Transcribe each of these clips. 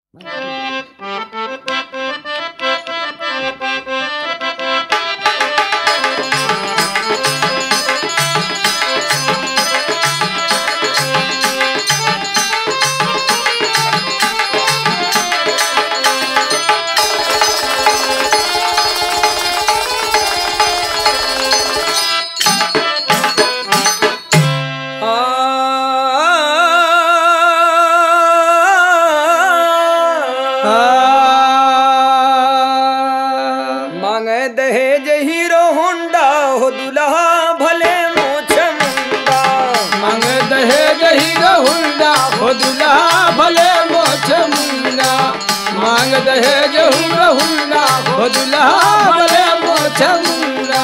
मांगे दहेज hero Honda हो दुल्हा भले मोछ मुंडा मंग दहेज हीरो हुंडा हो दुल्हा भले मोछ मुंडा मांग दहेज हीरो हुंडा हो दुल्हा भले मोछ मुंडा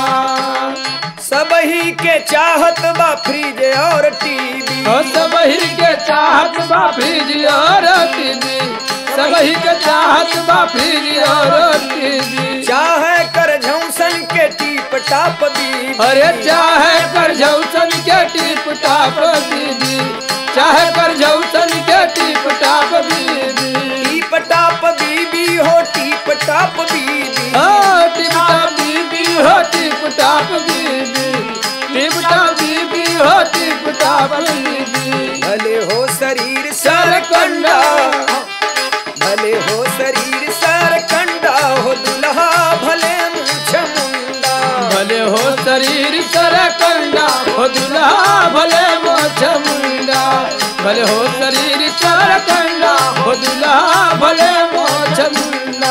सब ही के चाहत बा फ्रिज और टीवी हो सबही के चाहत बा फ्रिज और टीवी सबही के चाहत बा फ्रिज और टीवी चाहे कर झौसन के टीप टाप बीबी अरे चाहे कर झौसन के टिप टाप दीदी चाहे कर झौसन के टिप टाप दीदी टीप टाप बीबी हो टीप टाप बीबी हो टिप टाप दीदी हो टिप टाप दीदी टिप टाप दीदी हो टिप टाप दीदी भले हो शरीर सर सरकंडा कंडा भले हो शरीर सरकंडा हो दुल्हा भले मूछ मुंडा भले हो शरीर सर कंडा हो दुल्हा भले मोछ मुंडा भले हो शरीर सर कंडा हो दुल्हा भले मोछ मुंडा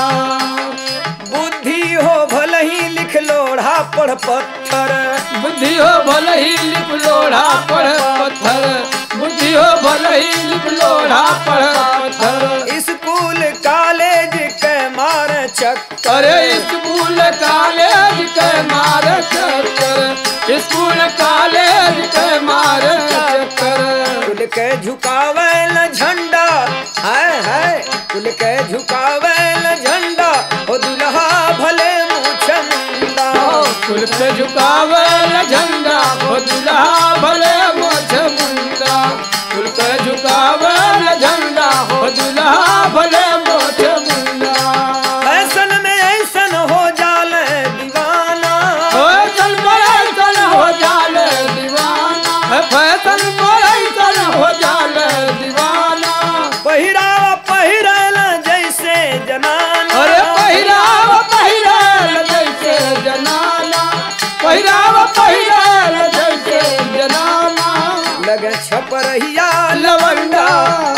बुद्धि हो भले ही लिख लोढ़ा पढ़ पत्थर बुद्धि हो भले ही लिप लोढ़ा पढ़ पत्थर बुद्धि हो भले ही लिप लोढ़ा पढ़ पत्थर स्कूल कॉलेज के मार चक्कर अरे स्कूल कॉलेज के मार चक्कर स्कूल कॉलेज के मार चक्कर कुल के झुकावेल झंडा है है कुल के झुकावेल झंडा हो दुल्हा भले मूछ मुंडा कुल पे झुकावल झंडा हो दुल्हा भले मोछ मुंडा कुल पे झुकावल झंडा हो दुल्हा भले मोछ मुंडा फैशन में ऐसन हो जाल दीवाना फैशन पर हो जाल दीवाना फैशन पर हो जाल दीवाना पहिरावा पहिरल जैसे जनाना अरे पहिराव पहिराल जैसे जनाना पहिराव पहिराल जैसे जनाना लगे छपरहिया लवंडा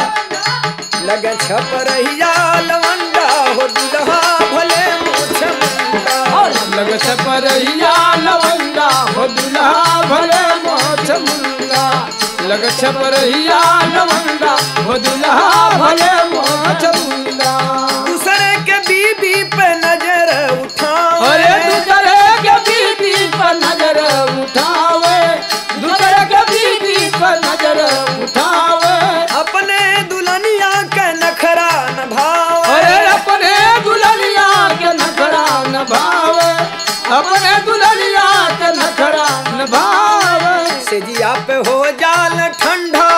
लगे छपरहिया लवंडा हो दुल्हा भले मूछ मुंडा लग छपरैया लवंडा हो दुल्हा भले मोछ मुंडा लग छपरैया लवंडा हो दुल्हा भले मोछ मुंडा दूसरे के बीबी पे नजर उठाओ अरे दूसरे के बीबी पर नजर उठावे दूसरे के बीबी पर नजर उठावे अपने दुल्हनिया के नखरा न भाव अरे अपने दुल्हनिया के नखरा न भावे अपने दुल्हनिया के नखरा न भावे सेजिया पे हो जाल ठंडा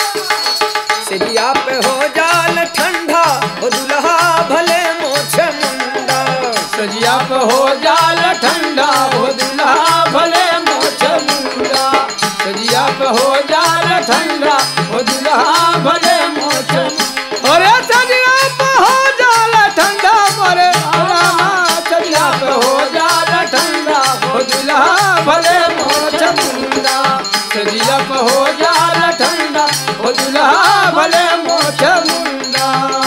सेजिया पे हो जाल ठंडा हो दुल्हा भले मोछ मुंडा सजिया पे हो जाल ठंडा हो दुल्हा भले मोछ मुंडा सजिया पे हो जाल ठंडा हो दुल्हा भले मोछ अरे सजिया पे हो जाल ठंडा मरे रामा सजिया पे हो जाल ठंडा हो दुल्हा भले मोछ मुंडा सजिया पे हो जाल ठंडा हो दुल्हा भले मोछ मुंडा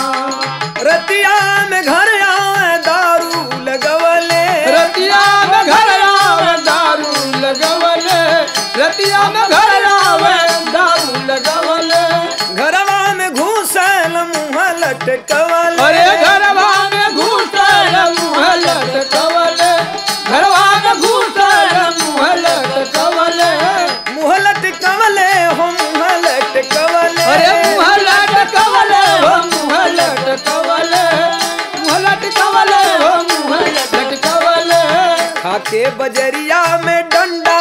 रतिया में घर आवे दारू लगवले रतिया में घर आवे दारू लगवले रतिया में घर आवे दारू लगवले घरवा में घूसल मुँह लटकवले अरे घरवा में घूसल मुँह लटकवले घरवा में घूसल मुँह लटकवले मुँह लटकवले हो मुँह लटकवले अरे मुँह लटकवले हो मुँह लटकवले मुँह लटकवले हो मुँह लटकवले खाके बजरिया में डंडा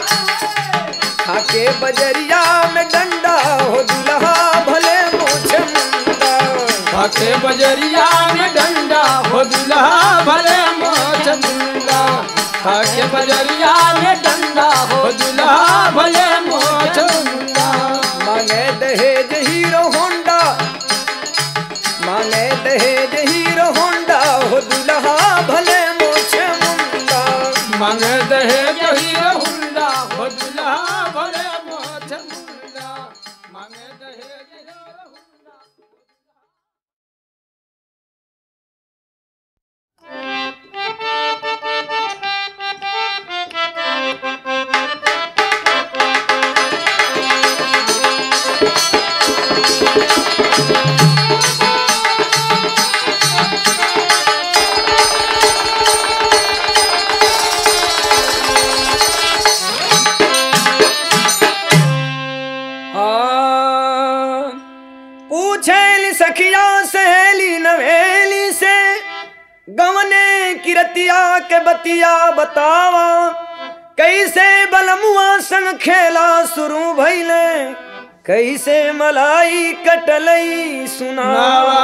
खाके बजरिया में डंडा हो दुल्हा भले मोछ मुंडा खाके बजरिया में डंडा हो दुल्हा भले मोछ मुंडा खाके बजरिया में डंडा हो दुल्हा भले मोछ मुंडा मांगे दहेज हीरो होंडा मांगे दहेज हीरो होंडा हो दुल्हा भले मोछे मुंडा मांगे दहेज हीरो हुंडा हो दुल्हा भले मोछ मुंडा मांगे दहेज हीरो हुंडा हाँ, पूछेली सखिया सहेली नवेली से गवने किरतिया के बतिया बतावा कैसे बलमुआ संग खेला शुरू भइले कैसे मलाई कटलई सुनावा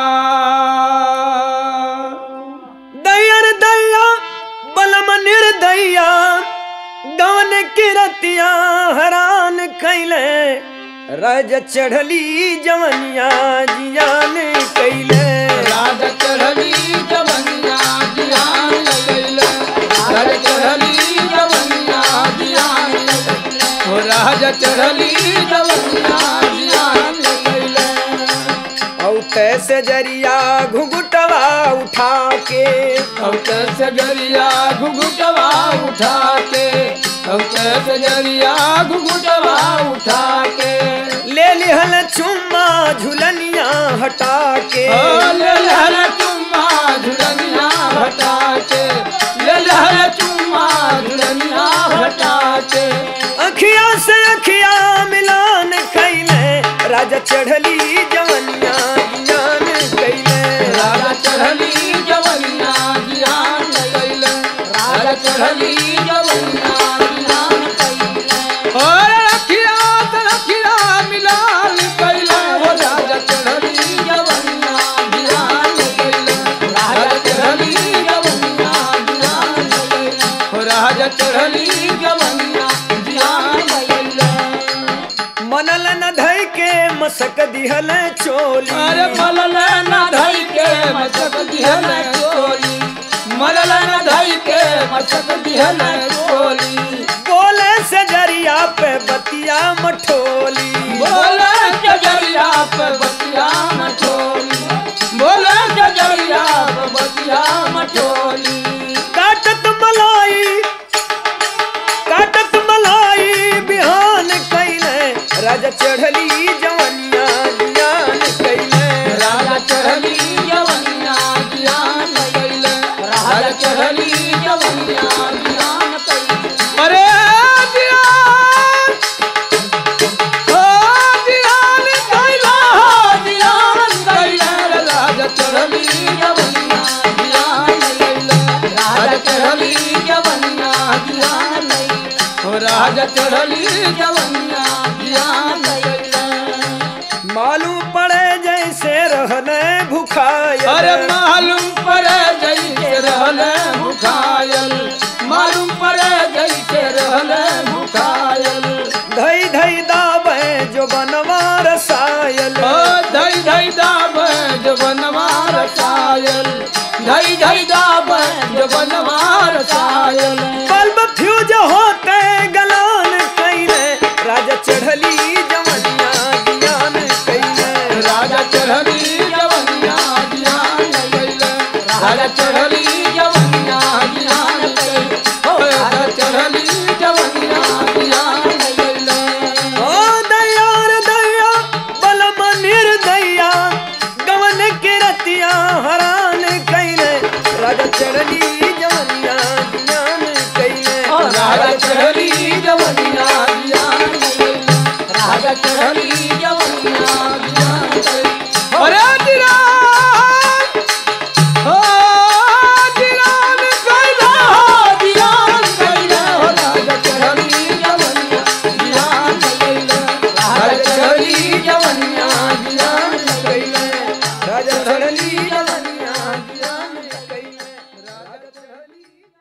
दयर दया बलम निर्दया गवन किरतिया हरान कैले रज चढ़ली जवनिया जियान कैले राजा चढ़ली जवनिया जियान लगैले राजा चढ़ली जवनिया जियान लगैले हो राजा चढ़ली जवनिया जियान लगैले औ तैसे जरिया घुघुटवा उठा के अब कैसे गरिया घुघुटवा उठा के अब कैसे गरिया घुघुटवा उठा के ले लिहल चुम्मा झुलनिया हटा के ओ ले लहर चुम्मा झुलनिया हटा के ले लहर चुम्मा झुलनिया हटा के अखिया से अखिया मिलान कैले राजा चढ़ली जवनिया जियान कैले राजा चढ़ली जवनिया जियान लगैले राजा चढ़ली जवनिया जियान कैले और रखिया त रखिया मिलान कैले हो राजा चढ़ली जवनिया जियान लगैले राजा चढ़ली जवनिया जियान लगैले हो राजा चढ़ली जवनिया जियान लगैले मनल न धई के मसक दिहल चोली अरे मलल न धई के मचक दिहल चोली मलल न धई के मचक दिहल चोली बोले से जरिया पे बतिया मठोली बोले जजरिया पे बतिया मठोली बोले जजरिया पे बतिया मठोली काटत मलाई काटत मलाई बिहान कैले राजा चढ़ली जवनिया जियान कैले राजा चढ़ली जवनिया जियान लगैले राजा चढ़ली जवनिया जियान कैले अरे जियान ओ जियान कैला जियान कैला राजा चढ़ली जवनिया जियान लगैले राजा चढ़ली जवनिया जियान लगैले ओ राजा चढ़ली जवनिया जियान लगैले मालूम पड़े जैसे रहने भुखाया अरे मालूम पड़े जैसे रहले भुखायल मालूम पड़े जैसे रहले भुखायल धई धई दाबे जो बनवा रसायल ओ धई धई दाब जो बनवार सायल धई धई दाब जो बनवार सायल बल्ब फ्यूज होते गलान कैले राजा चढ़ली जवनिया जियान कैले राजा चढ़ली जवनिया जियान गैले राजा चढ़ली जवनिया जियान गैले ओ राजा चढ़ली जवनिया जियान गैले ओ दयार दया बलम निर्दया गवन के रतिया हरान कैले राजा चढ़ली जवनिया जियान कैले राजा चढ़ली जवनिया जियान गैले राजा चढ़ली जवनिया जियान गैले अरे दिरान हो दिरान कैला दिरान कैला हो राजा चढ़ली जवनिया जियान गैले राजा चढ़ली जवनिया जियान गैले राजा चढ़ली जवनिया जियान कइले राजा चढ़ली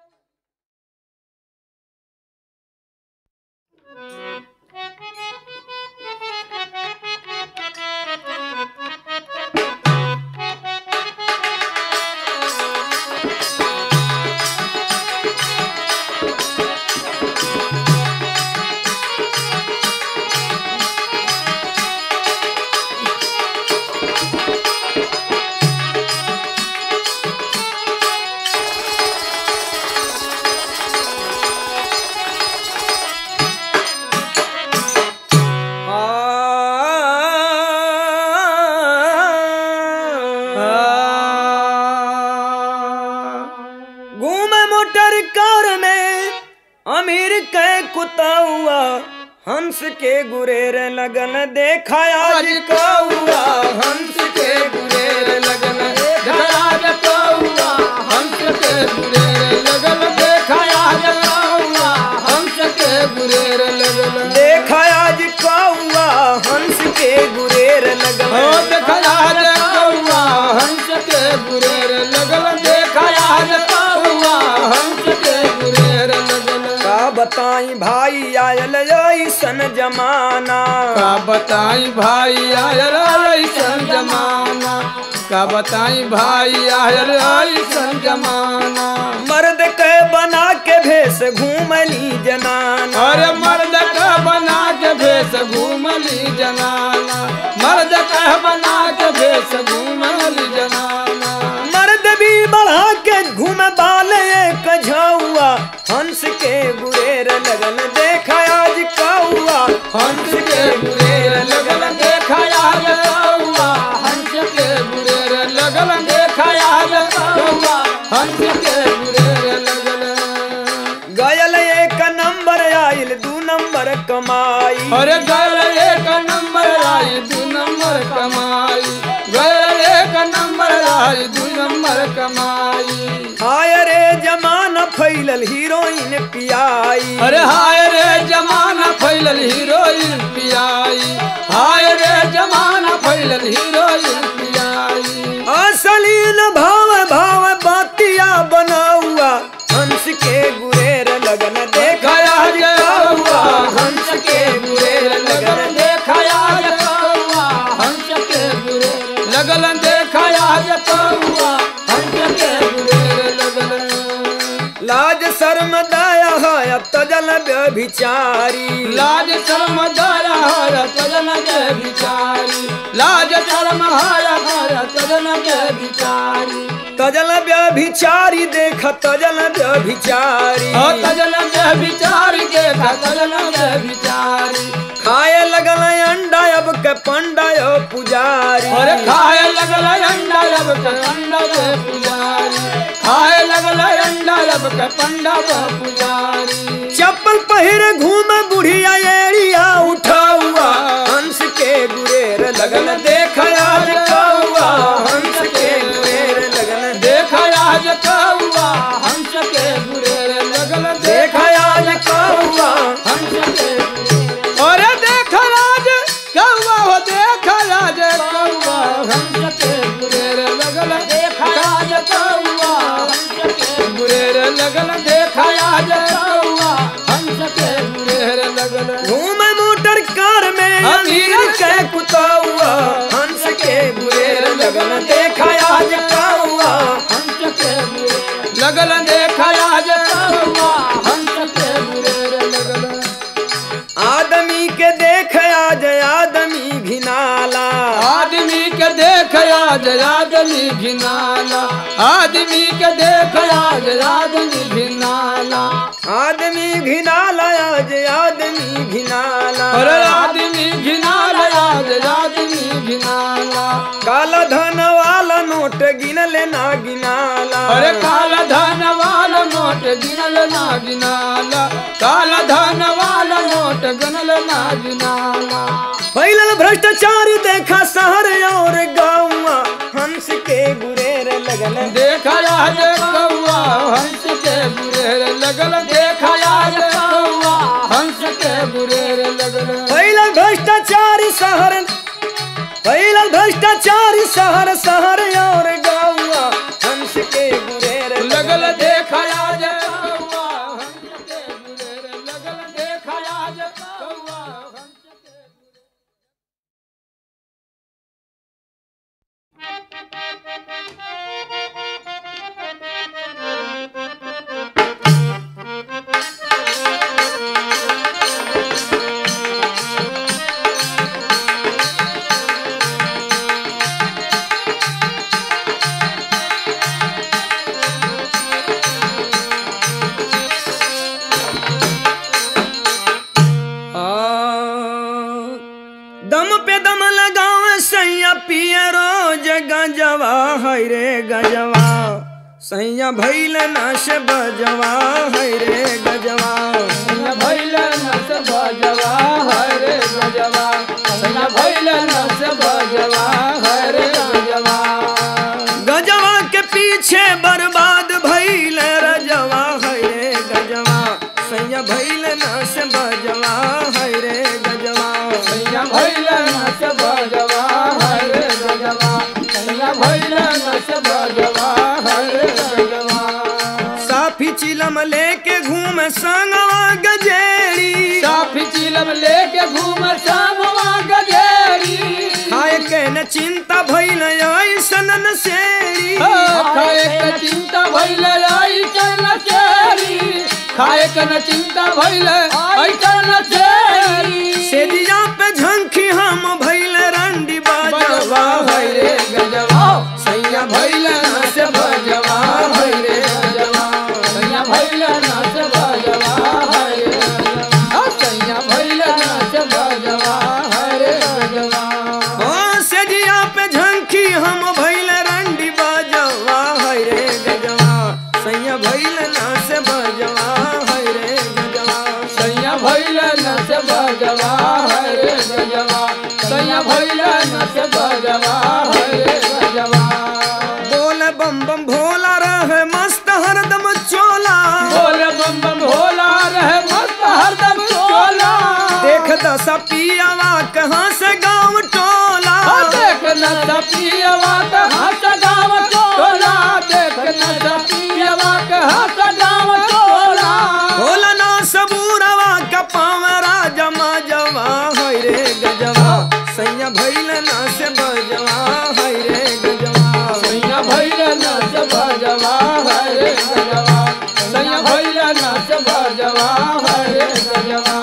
घूम मोटर कार में अमीर के कुताउआ हंस के गुरेर लगन देखा आज कौआ हंस के गुरेर लगन धरा जतौआ हंस के गुरेर लगल देखाया जतौआ हंस के गुरेर लगल देखा आज कौआ हंस के गुरेर लगन हो देखया जतौआ हंस के गुरेर लगल देखाया जतौआ हंस के गुरेर लगल का बताई भाई आयल ऐसन जमाना का बताई भाई आयल ऐसन जमाना का बताई भाई आयल ऐसन जमाना मर्द के बना के भेष घूमली जनाना अरे मर्द का बना के भेष घूमली जनाना मर्द का बना के भेष घूमली जनाना मर्द भी बढ़ा के घूम बाल एक झौआ हंस के गुरेर लगन देखा आज कौआ हंस के गुरेर लगल देखाया जतौआ हंस के गुरेर लगल देखाया जतौआ हंस के गुरेर लगल गयल एक नंबर आइल दू नंबर कमाई अरे गल एक नंबर आई दू नंबर कमाई गल एक नंबर आई दू नंबर कमाई हाय रे जमाना फैलल हीरोइन पियाई अरे हाय रे जमाना फैलल हीरोइन पियाई हाय रे जमाना फैलल हीरोइन पियाई असलील भाव भाव बातिया बनाउआ हंस के गुरेर लगन देखा गया आज जौआ कौआ हंस के गुरेर लगल देखाया जतौआ हंस के गुरेर लगल देखाया जतौआ हंस के गुरेर लगल लाज शर्म दया है तजल व्यभिचारी लाज शर्म दया हर तजन के विचारी लाज शर्म हर हर तजन के विचारी तजल व्यभिचारी देख तजल व्यभिचारी ओ तजन के विचारी के तजन के विचारी खाए लगल अंडा अब के पंडा यो पुजारी और खाए लगल अंडा लब के अंडा के पुजारी खाए लगल अंडा लब के पंडा के पुजारी चप्पल पहिरे घूम बुढ़िया एड़िया उठाउआ हंस के गुरेर लगन देख आज कौआ हंस के गुरेर लगन देखा आज कौआ हंस के गुरेर लगल देख आज कौआ हंस के अरे देख राज कौआ हो देख राज कौआ हंस के गुरेर लगल देख राज कौआ हंस के गुरेर लगल देख राज कौआ हंस के गुरेर लगल घूम मोटर कार में अमीर के कुताउआ हंस के गुरेर लगन देख आज कौआ हंस के गुरेर लगल देख राज कौआ हंस के गुरेर लगल आदमी के देख आज आदमी घिनाला आदमी के देख आज आदमी घिनाला आदमी के देख आज आदमी घिनाला आदमी घिनाला आज आदमी घिनाला अरे आदमी घिनाला आज आदमी घिनाला काला धन वाला नोट गिनले ना गिनाला अरे काला धन वाला नोट गिनल ना गिनाला काला धन वाला नोट गिनल ना गिनाला फैलल भ्रष्टाचारी देखा शहर और गाँवा हंस के गुरेर लगल देखा आज कौआ हंस के गुरेर लगल देखा आज कौआ हंस के गुरेर लगल फैलल भ्रष्टाचारी शहर फैलल भ्रष्टाचारी शहर शहर और गाँवा हंस के गुरेर लगल देखया जे कौआ हंस के गुरेर लगल देखया जे कौआ हंस के आ, दम पे दम लगाओ सैया पिए रोज गजवा है रे गजवा सैया भैल नाश बजवा है रे गजवा सैया भैल नस बजवा हरे गजवा सैया भैल नस बजवा हरे गजवा गजवा के पीछे बर्बाद भैल रजवा है रे गजवा सैया भैल नाश बजवा है रे गजवा सैया भैल नस बजवा हरे गजवा सैया भैल नस बजवा हरे गजवा साफी चिलम लेके घूम संगवा गजेड़ी साफी चिलम लेके घूम सामवा गजेरी खाए के न चिंता भइल ऐसन न सेड़ी खाए के चिंता भइल आई चल चेरी खाए के न चिंता भइल आई चल चेरी सेदिया पे झंखी हम भइल रंडी बाजवा बजवा है है रे गजवा सैया भइल नस बजवा है रे गजवा सैया भइल नस बजवा है रे गजवा सैया भइल नस बजवा है रे गजवा ओ सेदिया पे झंखी हम भइल रंडी बाजवा है रे गजवा सैया भइल ना से बजवा है रे गजवा सैया भैल नस बजवा हरे गजवा सैया भैल नस बजवा हरे गजवा बोल बम बम भोला रहे मस्त हरदम चोला बोल बम बम भोला रहे मस्त हरदम चोला देख दशा पियावा कहाँ से गाँव टोला देख न सपियवा के हंस गाँव टोला देख न सपियवा के हंस गाँव टोला भोला ना सबूरवा का पावरा जमा जवा है रे गजवा सैया भैल ना से बजवा है रे गजवा सैया भैल नस बजवा हरे गजवा सैया भैल नस बजवा हरे गजवा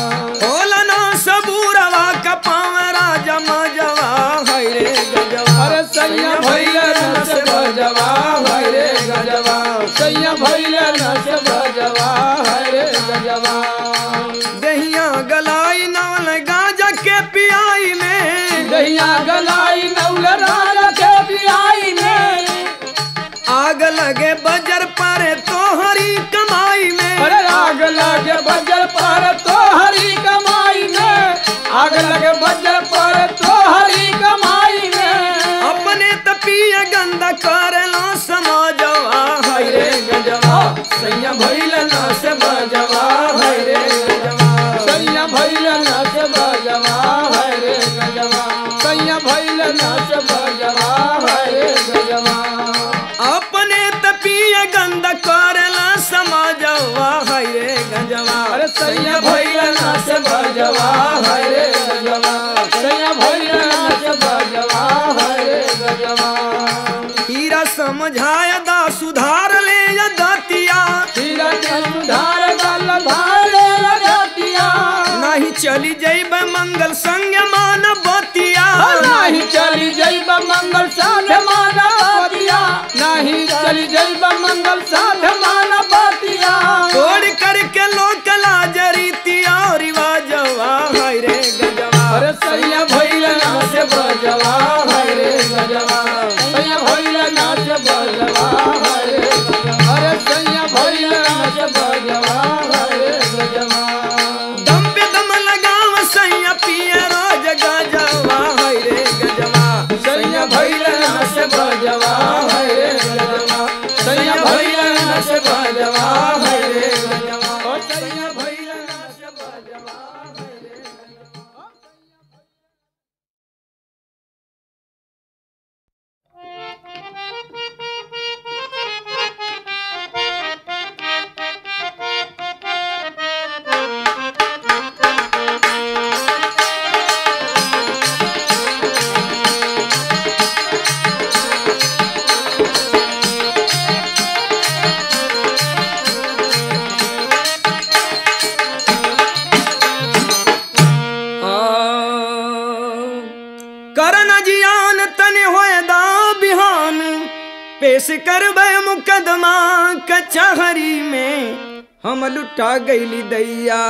भोला ना सबूरवा का पावरा जमा जवा है रे गजवा अरे सैया भैल नस बजवा हरे गजवा सैया भैल नस बजवा हरे गजवा दहिया गलाई नाल गाजा के पियाई में दहिया गलाई नौल राजा के बियाई में आग लगे बजर पर तोहरी कमाई में अरे आग लगे बजर पर तो हरी कमाई में आग लगे बजर पर तो हरी कमाई में अपने तपिया गंदा करला समाजवा है रे गजवा सैया भैल ना से बजवा है रे गजवा सैया भैल नस बजवा हरे गजवा सैया भैल नस बजवा हरे गजवा अपने तपिया गंदा करला समाजवा है रे गजवा अरे सैया भैल नस बजवा हरे गजवा सैया भैल नस बजवा हरे गजवा हीरा समझाया दा सुधार ले या दतिया धीरज सुधार गल धारे लगतिया नहीं चली जैब मंगल संग मान बतिया नहीं चली जैब मंगल साध मानवतिया नहीं चली जैब मंगल साध मानवतिया तोड़ करके लोक लाजरीतिया रिवाजवा है रे गजवा अरे सैया भैल नाच बजवा हरे गजवा सैया भैल नाच बजवा हरे गजवा अरे सैया भैल नाच बजवा हरे गजवा दम पे दम लगाव सैया पिया रोज गजवा है रे गजवा सैया भैल नाच बजवा हरे गजवा सैया भैल नाच बजवा हरे गजवा ओ सैया भैल नाच बजवा पेश करबे मुकदमा कचहरी में हम लुटा गईली दैया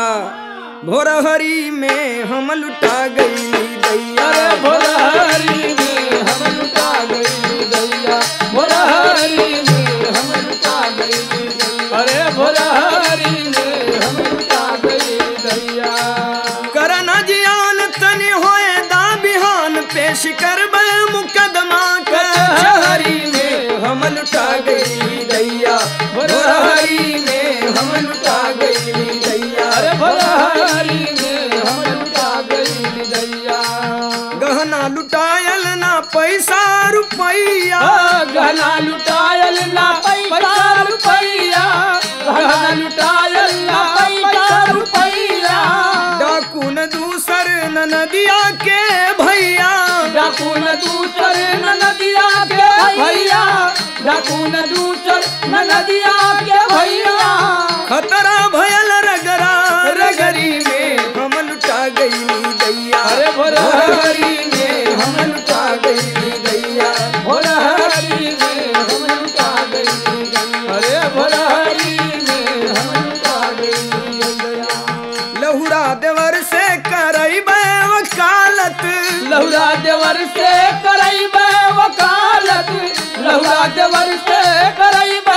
भोरहरी में हम लुटा गईली दैया अरे भोरहरी में हम लुटा गई दैया भोरहरी में हम लुटा गई दैया अरे भोरहरी में हम लुटा गई दैया करना जियान तनि होए दा बिहान पेश करबे मुकदमा कचहरी में हम लुटा गईली दैया भोरहरी में हम लुटा गईली दैया अरे भोरहरी में हम लुटा गई दैया गहना लुटायल ना पैसा रुपैया गहना लुटायल ना पैसा रुपैया गहना लुटायल ना पैसा रुपैया डाकू न दूसर न नदिया के भैया डाकू न दूसर न नदिया के भैया डाकू न दूसर न नदिया के भैया खतरा भयल रगरा रगरी में हम लुटा गईली दैया अरे भोरहरी में हम लुटा गईली दैया भोरहरी में हम लुटा गई दैया। अरे भोरहरी में हम लुटा गई दैया। लहुरा देवर से करैबे वकालत लहुरा देवर से करैबे वकालत लहुरा देवर से करैबे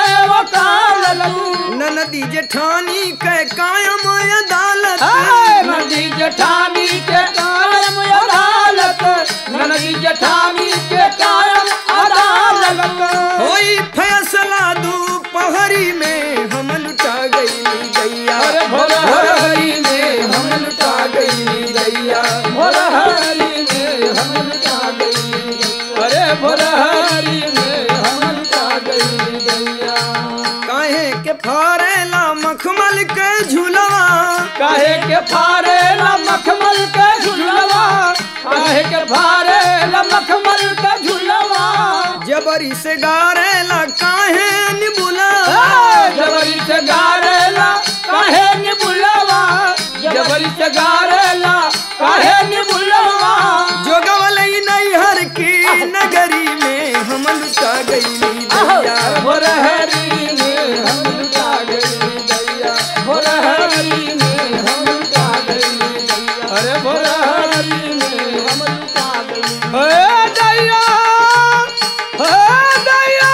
वकालत ननदी जेठानी के कायम अदालत हाय नदी जठानी के कायम अदालत नदी जठानी के कायम अदालत होई फैसला दोपहरी में हम लुटा गईली दैया अरे भोरहरी में हम लुटा गईली दैया भोरहरी में हम लुटा गई अरे भोरहरी में हम लुटा गई दैया काहे के फारेला मखमल के झुलवा काहे के फारे ला मखमल के झुलवा काहे के फारे ला मखमल के झुलवा जबरी से गारेला काहे निबुला जबरी से गारेला काहे नि बुलवा जबरी से गारेला काहे नि बुलवा जोगवलई नैहर की नगरी में हम लुटा गईली दैया भोरहरी में हम लुटा गई दैया भोरहरी में हम लुटा गई दैया अरे भोरहरी में हम लुटा गई ए दैया ए दैया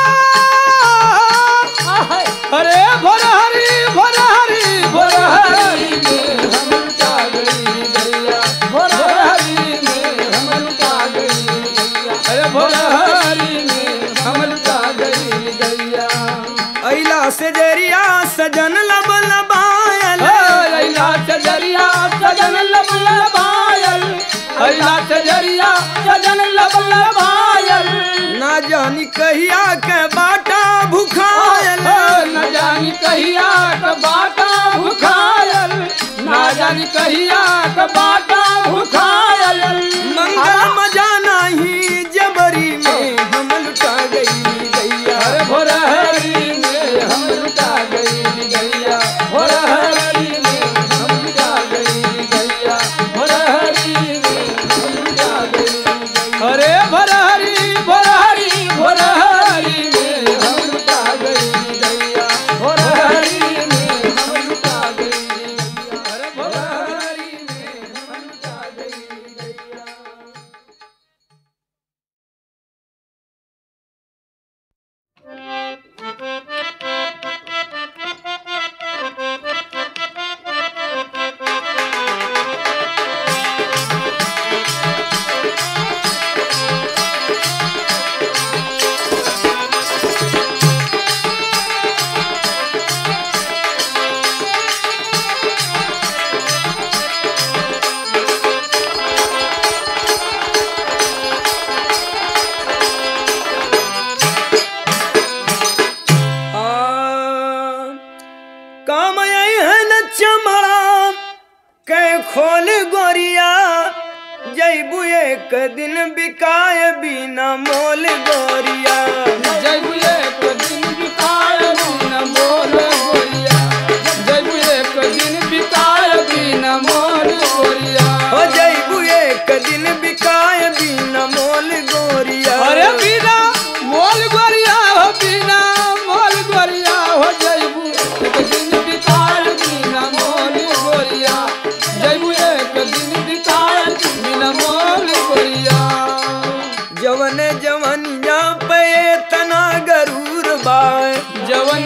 अरे भोरहरी भोरहरी भोरहरी में हम लुटा गई दैया भोरहरी में हम लुटा गई दैया अरे भोरहरी में हम लुटा गई दैया अइला से जरिया सजन लब लबायल अइला चजरिया सजन लब लबायल अइला चजरिया सजन लब लबायल ना जानी कहिया के बाटा भुखायल न जानी कहिया क बाटा भुखायल ना जानी कहिया क बाटा भुखायल मंगल मजा नहीं जबरी में हम लुटा गई दैया अरे भोरहरी में हम लुटा गई गैया भोरहरी में हम लुटा गई गैया भोरहरी में हम लुटा गई अरे भोरहरी भोरहरी भोरहरी में हम लुटा गई गैया भोरहरी में हम लुटा गई गैया अरे भोरहरी में हम लुटा गई गैया आ, काम आई है न चमड़ा कै खोल गोरिया जैबू एक दिन बिकाय बिना मोल गोरिया जयबु एक दिन बिताय बिन मोर गोरिया जयबु एक दिन बिताय बिन मोर गोरिया हो जैबू एक दिन बिकाय बिना मोल गोरिया अरे बिना मोल गोरिया हो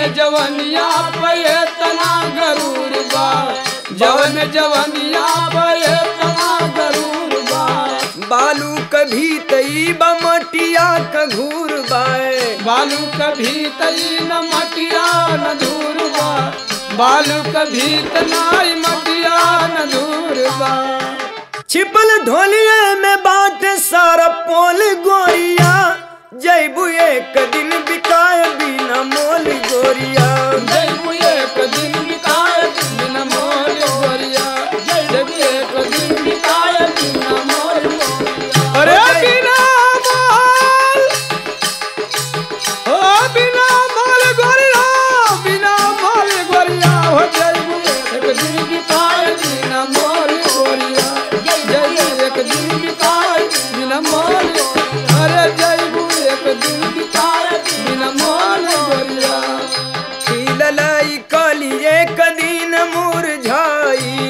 जवनिया पे तना गरूर बा जवन जवनिया पे तना गरूर बा बालू कभी तई बमटिया का घूर बाए बालू कभी तई न मटिया न दूर बा बालू कभी तनाई मटिया न दूर बा छिपल ढोलिए में बाट सारा पोल गोरिया जैबू एक दिन बिकाय बिना मोल गोरिया जब एक दिन बिताए बिन मोल गोरिया जब एक दिन बिताए बिन मोल गोरिया अरे बिना मोल हो बिना मोल गोरिया बिना मोल गोरिया हो जब एक दिन बिताए बिन मोल गोरिया जब एक दिन बिताए बिन मोल अरे जब एक दिन बिताए बिन मोल गोरिया खिललाई कली एक दिन मुरझाई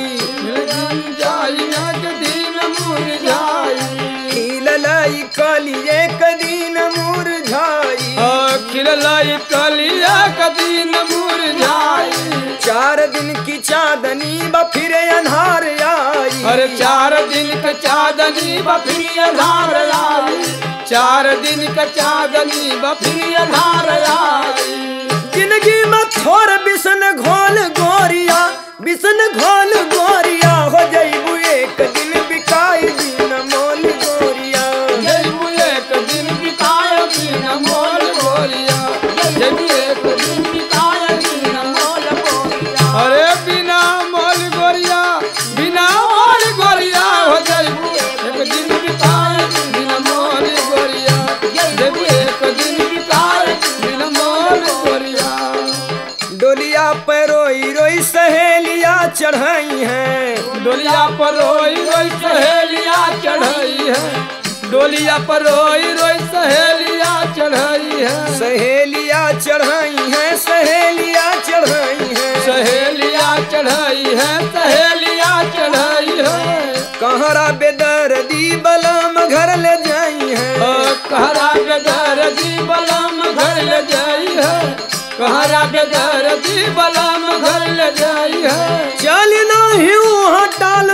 खिललाई कली एक दिन मुरझाई खिलाई कलिया कदीन मुरझाई चार दिन की चांदनी बा फिर अन्हार आई अरे चार दिन का चांदनी बफिरी अधार आई चार दिन का चांदनी बफिरी अधार आई जिंदगी में थोर बिसन घोल गोरिया बिसन घोल गोरिया हो जईबू एक दिन बिकाई दिन मोल गोरिया जब एक दिन बिताए बिन मोल गोरिया जब एक दिन बिताए बिन मोल गोरिया अरे बिना मोल गोरिया बिना मोल गोरिया हो जब एक दिन बिताए बिन मोल गोरिया जब एक दिन बिताए बिन मोल गोरिया डोलिया पर रोई रोई सहेलिया चढ़ाई है डोलिया पर रोई रोई सहेलिया चढ़ाई है डोलिया पर रोई रोई सहेलिया चढ़ाई है सहेलिया चढ़ाई है सहेलिया चढ़ाई है सहेलिया चढ़ाई है सहेलिया चढ़ाई है कहरा बेदर्दी बलम घर ले जाई है ओ कहरा बेदर दी बलम घर ले जाई है कहरा बेदर दी बलम घर ले जाई है चली ना हिऊ हटाल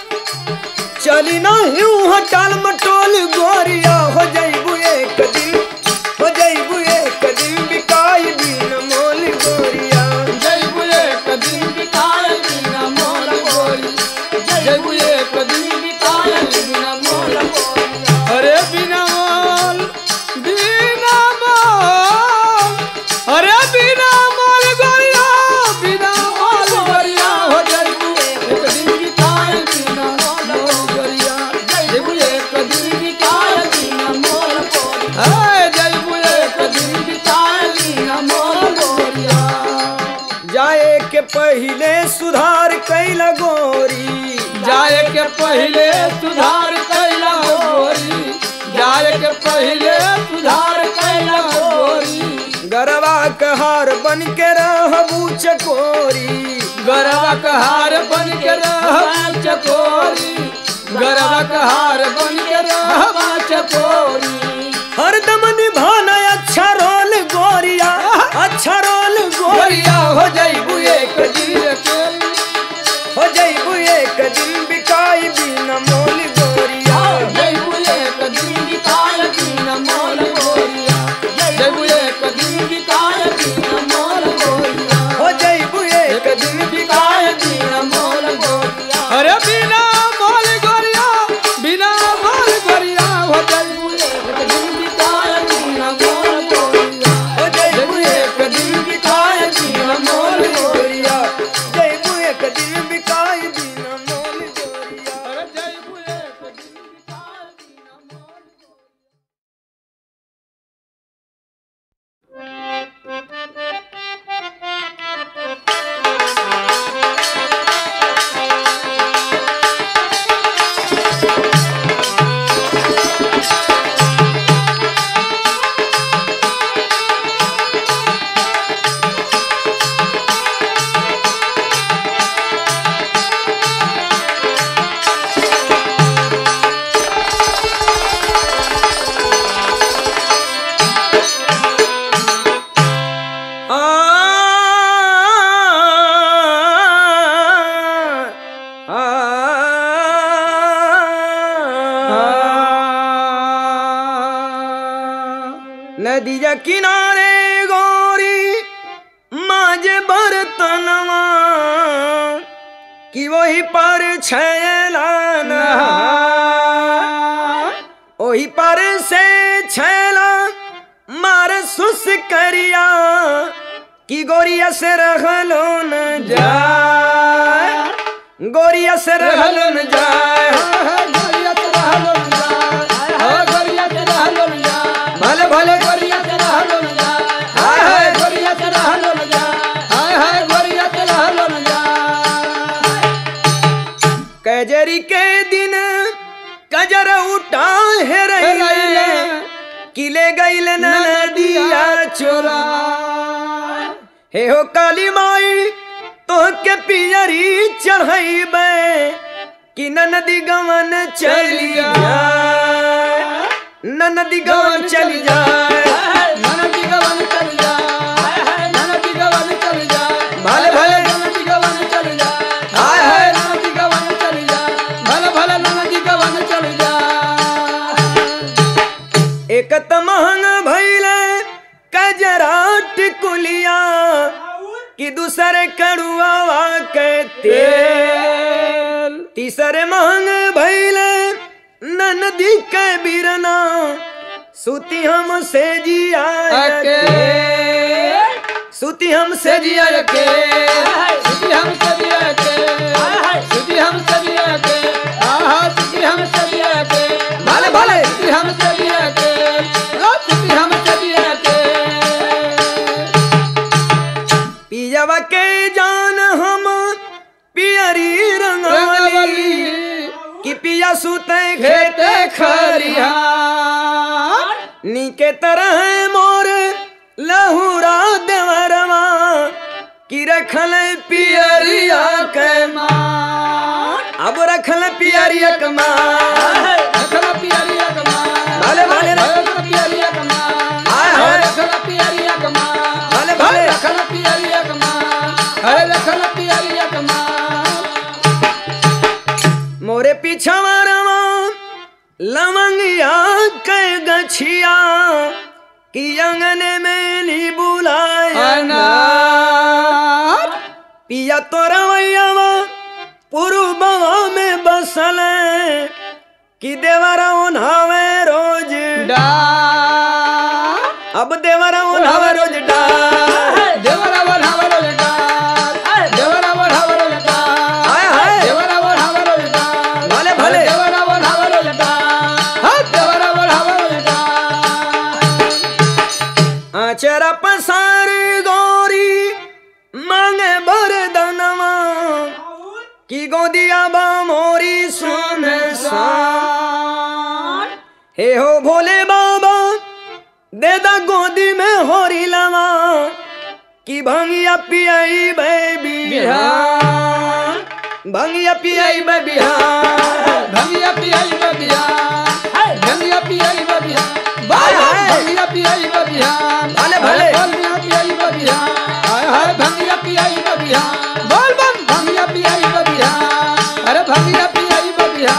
चली ना हिऊ हटाल मटोल गोरिया हो जईबू एक दिन हो जईबू एक दिन बिकाई दिन मोल गोरिया जय बुए कदिन बिताए बिना मोल गोरी जय बुए कदिन बिताए बिना मोल गोरी अरे बिना मोल बिना मोल अरे बिना मोल गोरिया बिना मोल गोरिया हो जय बुए कदिन बिताए बिना मोल गोरिया जय बुए कदिन बिताए बिना मोल गोरिया हाय जय बुए कदिन बिताए बिना मोल गोरिया जाए के पहले सुधार कैला गोरी जाए के पहले सुधार कैला गोरी जाए के पहले सुधार कैला गोरी गरवा कहार बन के रहबू चकोरी गरवा कहार बन के रहवा चकोरी गरवा कहार बन के रहवा चकोरी हरदम निभाना अच्छा रोल गोरिया अच्छा रोल गोरिया हो जईबू एक दिन हो जईबू एक दिन बिकाई बिना मोल गोरिया जय बुए कदिन बिताए बिना मोल गोरिया जय बुए कदिन बिताए बिना मोल गोरिया हो जईबू एक दिन बिकाए बिना मोल गोरिया अरे बिना मोल गोरिया बिना मोल गोरिया हो जाई एक दिन बिकाए बिना करे गोरी माजे बर्तनवा कि वही पर छैलाना ओही पर से छैला मार सुस करिया कि गोरिया से रहलो न जाए गोरिया से रहलो न जाए भले भले कजरी के दिन कजर उठा है रही किले गईल नदिया चोरा हे हो काली माई तो के पियरी चढ़ाइबे कि नदी गवन चली जाए नदी गवन चली जाए भले भले हाय हाय एक त महंग भैले कजरा टिकुलिया कि दूसरे कड़ुआ के तेल तीसरे महंग भैले नदी के बिरना सुती हम से जिया सुती हम से जिया के भले भले पिजवा के जान हम पियरी रंगवली कि पिया सुते खेते खरिया नीके तरह मोर लहुरा देवरवा कि रखल पियरिया के अब रखल पियरिया के माँ भले भले हाय हाय भले भले मोरे पीछवा रवा लवंगिया के गछिया कि अंगने में नी बुलाया पिया तो रवैयावा पुरुबवा में बसल कि देवरा उन्हावे रोज अब देवरा उन्हावे रोज डाल हाय हाय भले भले आचरा पसार गौरी मांगे बरदनवा कि गोदिया बा मोरी सुन सान हे हो भोले बाबा दे दा गोदी में होरी लवा कि भंगिया पियाई बे बिहार भंगिया पियाई बे बिहार भंगिया पियाई बबिया भंगिया पियाई बबिया हाय हाय। भंगिया पियाई बबिया भले भले। भंगिया पियाई बबिया हाय हाय भंगिया पियाई बबिया बोल बम भंगिया पियाई बबिया अरे भंगिया पियाई बबिया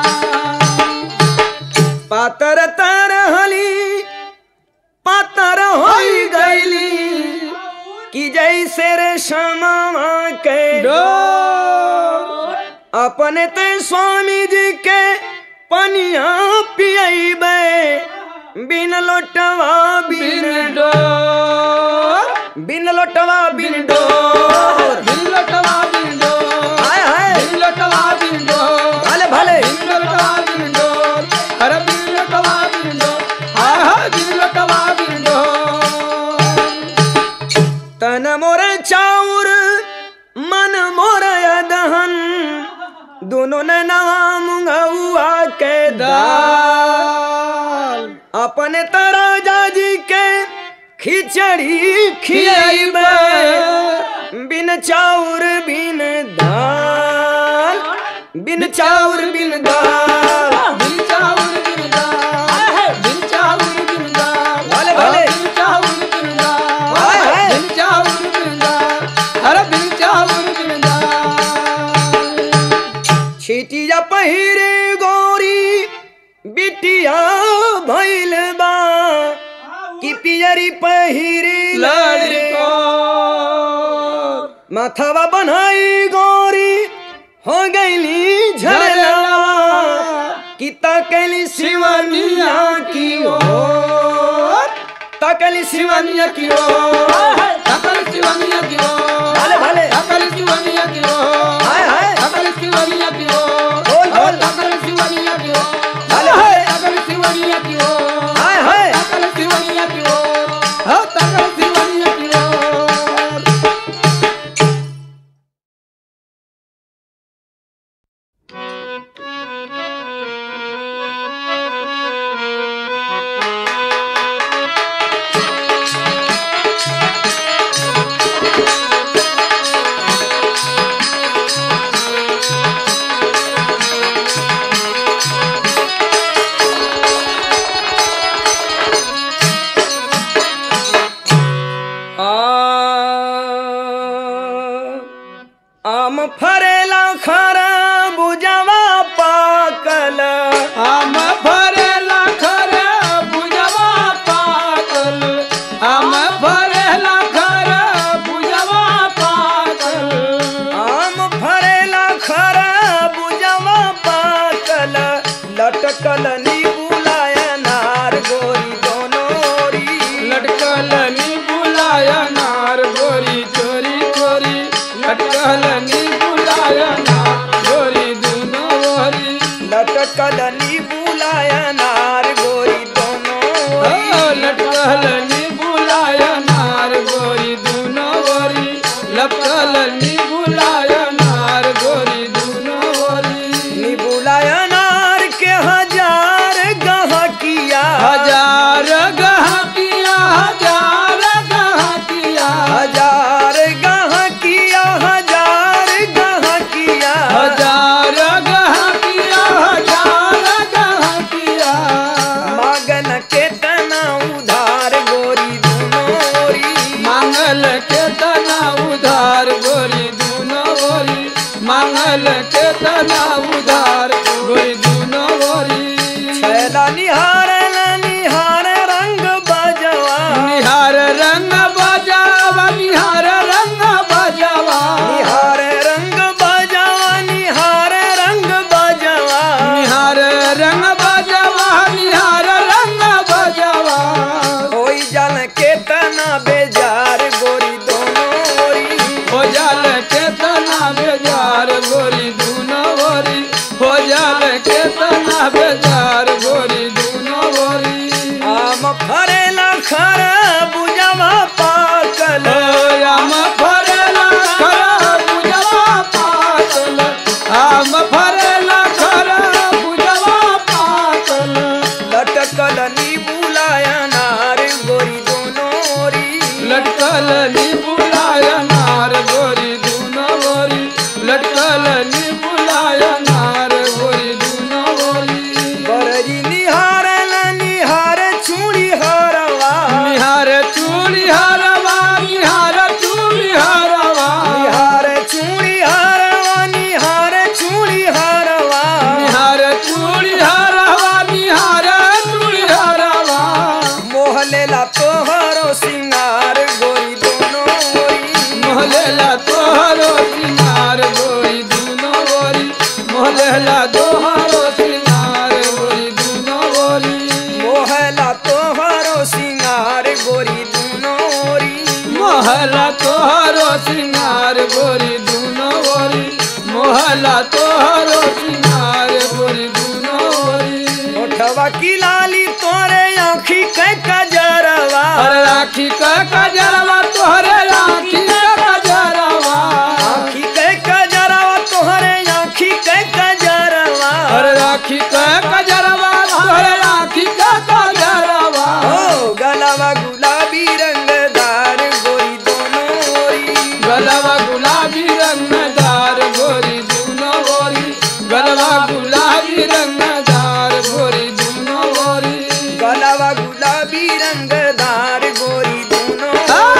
पातर तर हली पातर होई गईली कि जैसे रे शमा के अपने ते स्वामी जी के पनिया पियबे बिन लोटवा बिन बिन लोटवा बिन डोर बिल्लटवा बिंदो हाय हाय बिल्लटवा बिंदो भले भले बिल्लटवा बिंदो अरे बिल्लटवा बिंदो हाय हाय बिल्लटवा बिंदो तन मोर चाउर मन मोर दहन दोनों ने नाम गौआ के दाल अपने तराजा जी के खिचड़ी खियाइबे बिन चाउर बिन दाल बिन चाउर बिन दाल बिन चाउर बिंदा बिन चाउर बिंदा भले भले। बिन चाउर बिंदा हाय हाय। बिन चाउर बिंदा अरे बिन चाउर बिंदा छिटिया पहिरे गोरी बिटिया भैल बा कि पियरी पहिरी लड़को माथावा बनाई गोरी हो गईली झरला कि तकली शिवनिया की ओर तकली शिवनिया की ओर सकल शिवनिया की ओर भले भले सकल शिवनिया की ओर हाय हाय सकल शिवनिया की ओर बोल, बोल। सकल शिवनिया की ओर भले हाय सकल शिवनिया की ओर हाय हाय सकल शिवनिया की ओर हो सकल शिवनिया की ओर आ आम फरेला खरा बुझवा पाकल आम भरेला खरे बुझवा पागल आम भरेला खरे बुझवा पागल आम फरेला खरा बुझवा पाकल लटकल नीबुलाय नार गोरी दोनोरी लटकल नी बुलाया नार गोरी चोरी चोरी लटकल नी बुलाया नार गोरी दुनो गोरी लटकल नीबुलाय नार गोरी ओ, दोनोरी लटकल नी बुलाया नार गोरी दुनो गोरी लटकल नी बुलाया नार गोरी दुनो गोरी नीबुलाय नार के हजार गहकिया हजार गहकिया हजार गहकिया हजार गहकिया हजार गहकिया हजार गहकिया हजार गहकिया मगन के तना उधार गोरी दुनोरी मांगल के तना उधार गोरी दुनो गोरी मांगल के तना उधार गोरी दुनो गोरी छैला निहार निहार रंग बजवा निहार रंग बजावा निहार रंग बजावा निहार रंग बजवा निहार रंग बजवा निहार रंग बजावा निहार रंग बजावा कोई जल के तना बेजार गोरी दोनोरी हो जाल के तना बेजार गोरी दुनो गोरी हो जाल के तना बेजार गोरी दुनो गोरी आम फरेला खर बुझवा पाकल आम फरेला खरा बुझवा पातल आम फरेला खरा बुझवा पातल लटकल नीबुलाय नार गोरी दोनोरी लटकल नी बुलाया नार गोरी दुनो गोरी लटकल नी बुलाया नार गोरी दुनो गोरी बरजी निहार निहार चूड़ी हरवा निहार चूड़ी हरवा निहार चूड़ी हरवा निहार चूड़ी हरवा निहार चूड़ी हरवा निहार चूड़ी हरवा निहार चूड़ी हरवा मोहलेला तोहरो सिंगार गोरी दोनोरी मोहलेला तोहरो सिंगार गोरी दुनो गोरी मोहलेला तोहरो सिंगार गोरी दुनो गोरी मोहला तोहरो सिंगार गोरी दोनोरी मोहला तोहरो सिंगार गोरी दुनो गोरी मोहला तोहरो सिंगार गोरी दुनो गोरी ओठवा की लाली तोरे आँखी के कजरवा अरे राखी का कजरवा तोहरे राखी का कजरवा आँखी के कजरवा तोहरे आँखी के कजरवा अरे राखी का कजरवा तोहरे राखी का कजरवा ओ गलावा गुलाबी रंगदार गोरी दोनोरी गलवा गुलाबी रंगदार गोरी दुनो गोरी गलवा गुलाबी रंगदार गोरी दुनो गोरी गलावा गुलाबी रंगदार गोरी दोनों आ,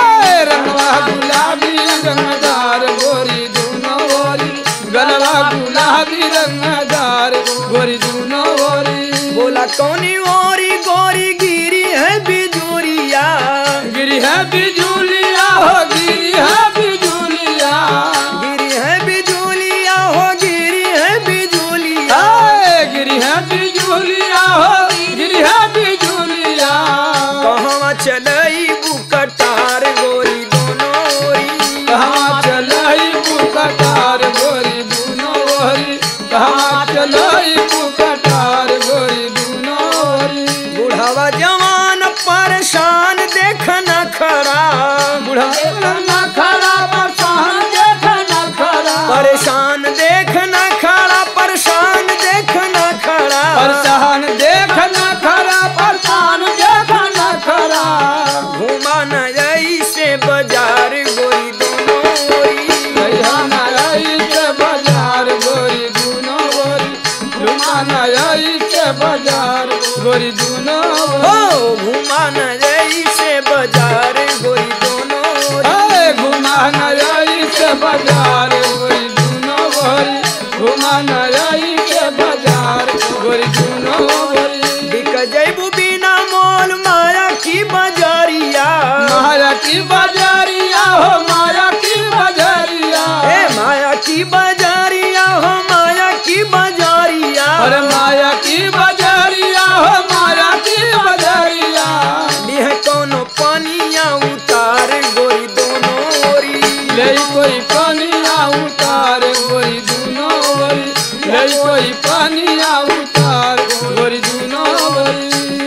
बिजुलिया हो गिरी है बिजुलिया गिरी है बिजुलिया हो गिरी है बिजुलिया हाय, गिरी है बिजुलिया हो गिरी है बिजुलिया कहवा चलई बुकटार गोरी दोनों ओरी कहाँ चलाई पुकटार गोरी दूनो ओरी कहाँ चलाई पुकटार गोरी दूनो ओरी बुढ़ावा जवान परेशान देख न खड़ा बुढ़ा न खड़ा परेशान देख न खड़ा परेशान देख न खड़ा परेशान देख न खड़ा परेशान देख न खड़ा परेशान देख न खड़ा घुमा न ऐसे बाजार गोरी दोनों ओरी कहिया न आई के बाजार गोरी दूनो ओरी घुमा न आई के बाजार गोरी दूनो हो ओरी घुमा न ऐसे बाजार गोरी दोनों ओरी अरे घुमा न आई के बाजार गोरी दूनो ओरी घुमा न आई के बाजार गोरी दूनो ओरी बिक जैबू बिना मोल माया की बाजारिया माया की बाजारिया हो माया की बाजारिया ए माया की बाजारिया हो माया की बाजारिया अरे माया की बाजारिया हो माया की बाजारिया लिह कोनो पानिया उतार गोरी दोनों ओरी ले कोई पानिया उतार गोरी दूनो ओरी ले कोई पानिया उतार गोरी दूनो ओरी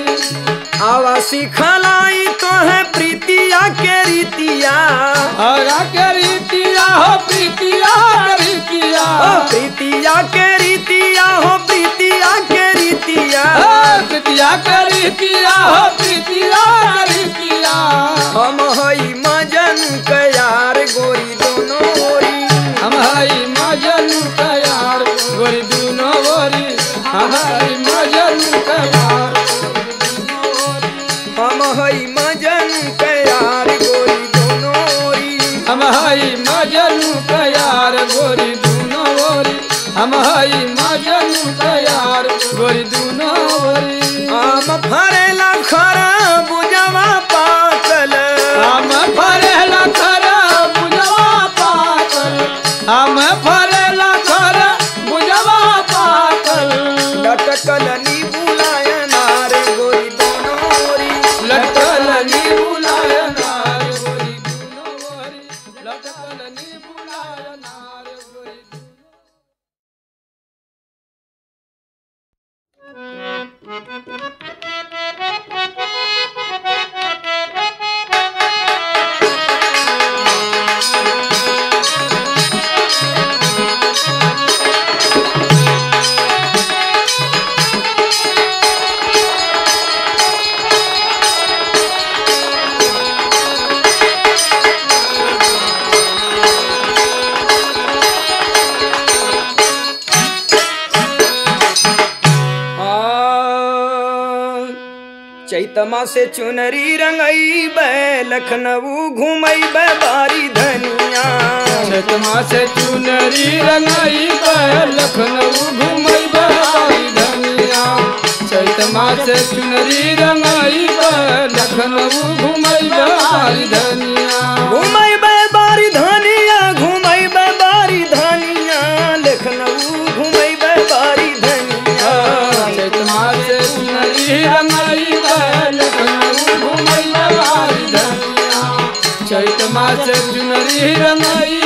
आवा सिखलाई तो है प्रीतिया के रीतिया हरा के रीतिया हो प्रीतिया के रीतिया ओ प्रीतिया के रीतिया हो प्रीतिया के रीतिया हो प्रीतिया के रीतिया हो प्रीतिया के रीतिया हम हई मजन कयार गोरी दोनों ओरी हम हई मजन तैयार गोरी दूनो ओरी हम हई मजन तैयार हम हई मजन कयार गोरी दोनों ओरी हम हई मजन तैयार गोरी दूनो ओरी हम हई मजन तैयार गोरी दूनो ओरी आम फरेला खरा बुझवा पातल हम फरेला खरा बुझवा पातल हम फरेला खरा बुझवा पातल लटकल नी बुलायनार गोरी दोनों ओरी लटकल नी बुलाय नार गोरी दूनो ओरी लटकल नी बुलाय नार गोरी चैतमा से चुनरी रंगई बे लखनऊ घुमई बे बारी धनिया चतमा से चुनरी रंगाई लखनऊ घूमई बाई धनिया चैतमा से चुनरी रंगाई लखनऊ घूमई बाई धनिया घुमई बे बारी धनिया घुमई बे बारी धनिया लखनऊ घुमई बे बारी धनिया चैतमा से चुनरी रंगाई लखनऊ घूमई बाई धनिया चैतमा से चुनरी रंगाई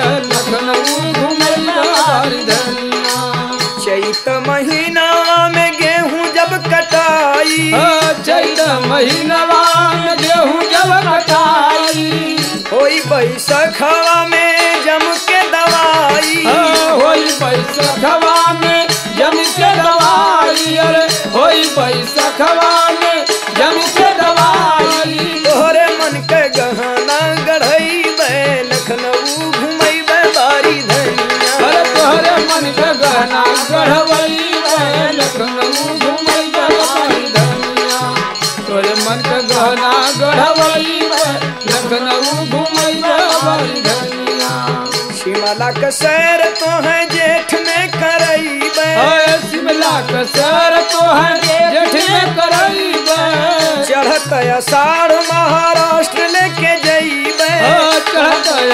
लखनऊ घूमई बाई धनिया चैत महीना में गेहूं जब कटाई चैत महीनवा में गेहूँ जब कटाई होई बैसखवा में जम के दवाई होई पैसा खवा में जम के दवाई अरे होई पैसा खवा में जम के दवाई तोहरे मन के गहना गढ़ई बे लखनऊ घुमई बे बारी धनिया अरे तोहरे मन के गहना गढ़वई है लखनऊ घूमई बाई धनिया तोरे मन के गहना गढ़वई है लखनऊ घूमई बाई धनिया शिमला का सैर तो है जेठ में करई बे अरे शिमला का सर तो है जेठ में करई बे चढ़त अषाढ़ महाराष्ट्र लेके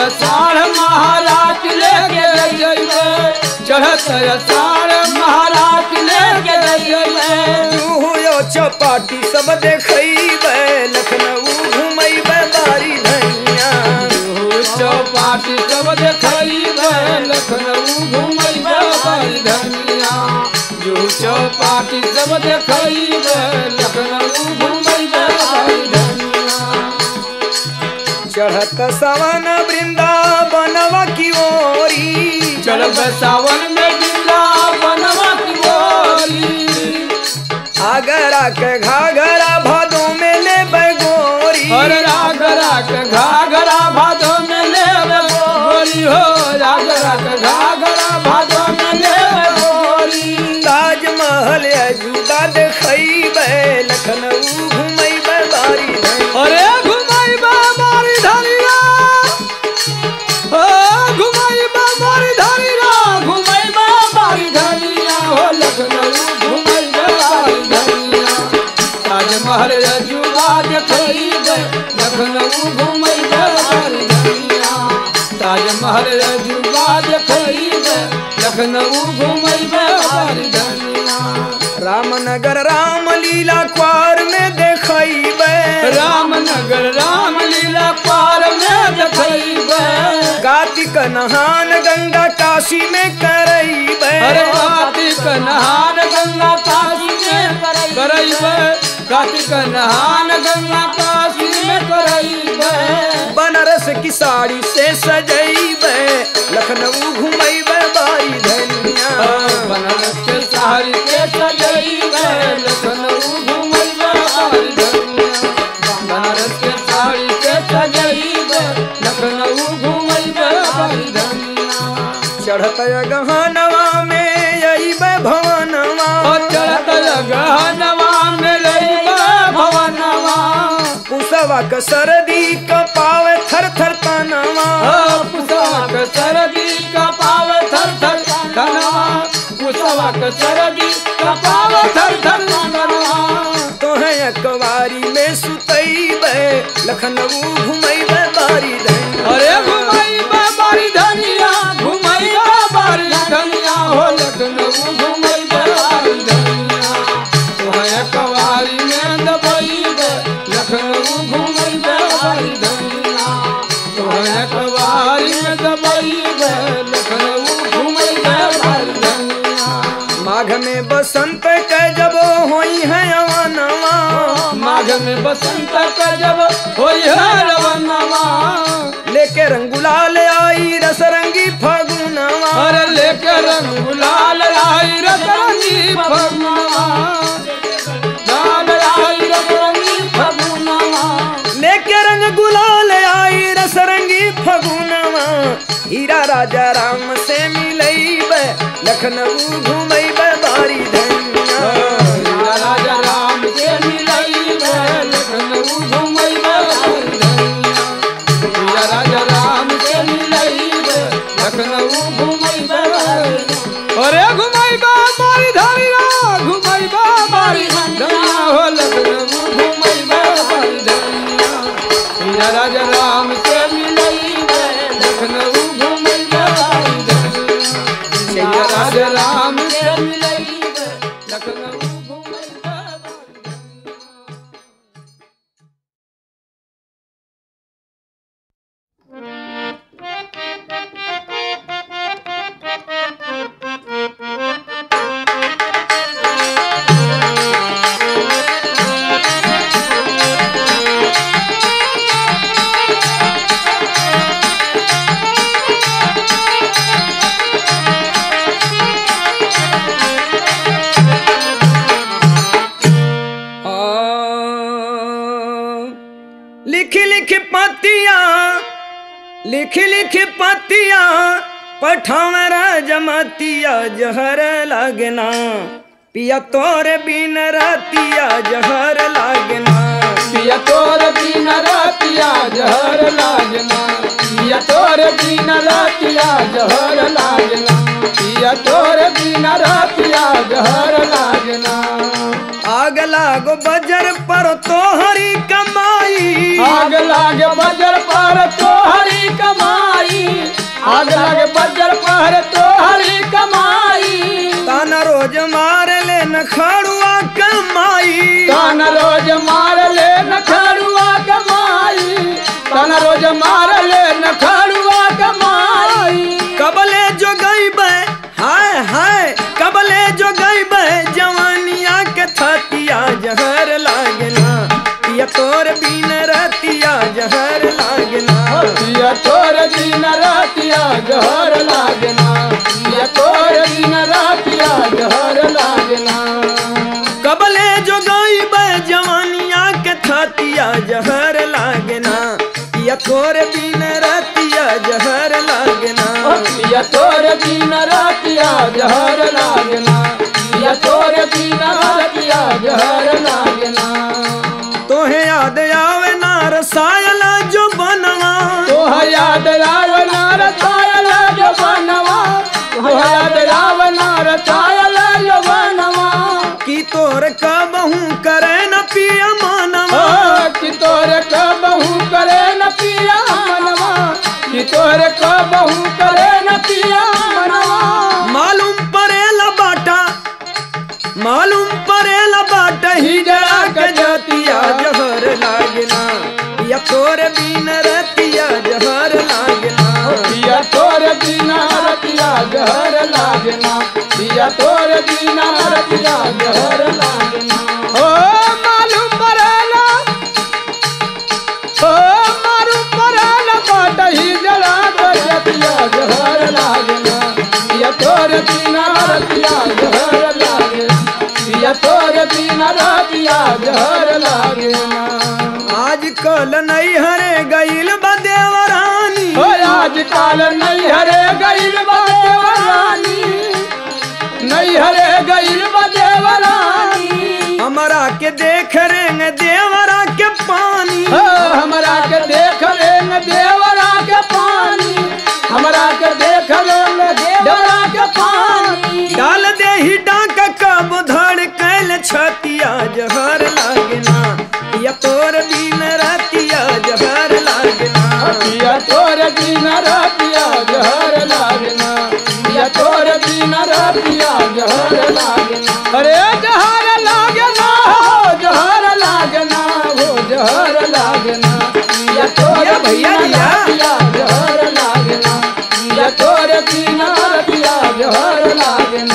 अषाढ़ महाराज लेके जइबे चढ़त अषाढ़ महाराज लेके जइबे हो चपाटी सब देखैबे लखनऊ घुमैबे बारी धनिया चौपाटी सब देखैबे लखनऊ घुमैबे बारी धनिया जो चौपाटी सब देखैबे लखनऊ घुमैबे बारी धनिया चढ़त सवन वृंदावनवा की ओरी चल सावन में वृंदावनवा की गोरी आगरा के घाघरा भादों में ले गोरी और रागरा के घाघरा भादो में ले गोरी हो रागरा के घाघरा भादो में ले गोरी ताजमहल अजूबा देखैबे लखनऊ घुमैबे बारी धनिया अरे घुमाई बाबारी धनिया ओ घुमाई बाबारी धनिया घुमाई बाबारी धनिया हो लखनऊ घुमाई बाबारी धनिया ताजमहल अजूबा देखैबे लखनऊ घुमाई बाबारी धनिया ताजमहल अजूबा देखैबे लखनऊ घुमाई बाबारी धनिया रामनगर रामलीला क्वार में देखैबे रामनगर रामलीला पार में देखैबे कार्तिक नहान गंगा काशी में करैबे अरे कार्तिक नहान गंगा काशी में करैबे कार्तिक नहान गंगा काशी में करैबे बनारस की साड़ी से सजैबे लखनऊ घुमैबे बारी धनिया बनारस के साड़ी के सजैबे लखनऊ घुमैबे बारी धनिया बनारस के साड़ी के सजैबे लखनऊ घुमैबे बारी धनिया चढ़त गहनवा में अइबे भवनवा चढ़त गहनवा में लइबे भवनवा पुसवा क सरदी क पावे थर थर तनवा पुसवक सरदी कपाव थर थर धनवा पुसवक सरदी कपाव थर थर धनवा तोहे अकवारी में सुतैबे लखनऊ घुमैबे बारी धनिया अरे घुमाई बारी धनिया घुमाई बारी धनिया हो लखनऊ घुमाई बारी धनिया तोहे कवारी में दबैबे लखनऊ घुमाई बारी धनिया तोहे कवारी में दबैबे लखनऊ घुमाई बारी धनिया माघ में बसंत के जब होई है अवनवा माघ में बसंत का जब होई है रवनवा लेके रंगुलाल आई रसरंगी फगुनवा अरे लेके रंग गुलाल आई रतरंगी फगुनवा लाल आई रतरंगी फगुनवा लेके रंग गुलाल आई रसरंगी फगुनवा हीरा राजा राम से मिलैबे लखनऊ घुमैबे बारी धनिया हीरा राजा राम के मिलई लखनऊ घुमई धनिया हीरा राजा राम के मिलई लखनऊ घुमई अरे घुमई बारी धनिया घुमई बारी धनिया हो लखनऊ घुमई बारी धनिया हीरा राजा राम के मिलई लखनऊ घुमई बारी धनिया हीरा राजा राम के मिलई लखनऊ घुमई बारी आ, लिख लिख पतिया लिख लिख पतिया पठावर जमतिया जहर लगना पिया तोरे बिन रतिया जहर लगना पिया तोर बिन रातिया जहर लागना पिया तोर बिन रातिया जहर लागना पिया तोर बिन रातिया जहर लागना आग लागो बजर पर तोहरी कमाई आग लागे बजर पर तोहरी कमाई बजर पर तो हरी कमाई ताना रोज मार ले न खाड़ुआ कमाई तान रोज मार ले नखड़ुआ कमाई तान रोज मार ले नखड़ुआ कमाई कबले जो गईबे हाय हाय कबले जो गईबे जवानिया के थतिया जहर लागना पिया तोर बीन रतिया जहर लागना ये तोर दिन रातिया जहर लागना ये तोर दिन रातिया जहर लागना कबले जो गईबे जवानिया के थतिया जहर लागना पिया तोर बीन रतिया जहर लागना ये तोर दिन रातिया जहर लागना ये तोर दिन रातिया जहर लागना तोहे याद आवे ना रसायला जो बनवा तोह याद रावना रचायल जो बनवा तोह याद रावना रचायल जो बनवा कि तोर कबहू करे न पिया मानवा कि तोरे कबहू करे न पिया मनवा कि तोरे कबहू करे न पिया मनवा मालूम परेला बाटा मालूम परेला बाटा ही जरा के जतिया जहर लागना या तोर बीन रतिया जहर लागना पिया तोरे बिना रतिया जहर लागना पिया तोरे बिना रतिया जहर लागना ओ मालूम परेला ओ मालूम परेला बाट ही जरा के जतिया जहर लागना पिया तोरे बिना रतिया जहर लागना पिया तोरे बिना रतिया जहर लागना आज कल नहीं हरे गईल बदेवरानी ओ आज काल नहीं हरे गईल बदेवरानी नहीं हरे गईल बदेवरानी हमरा के देख रेंग देवरा के पानी ओ हमरा के देख लेंगे देवरा के पानी हमरा के देख लेंगे देवरा के पानी डाल दे ही डाक कब धड़ कैल छतिया जहर लागना या तोर बीन रतिया जहर लागना पिया तोर दिन रतिया जहर लागना पिया तोर दिन रतिया जहर लागना अरे जहर लागना हो जहर लागना हो जहर लागना पिया तोर या भैया दिन दिया। रतिया जहर लागना पिया तोर दिन रतिया जहर लागना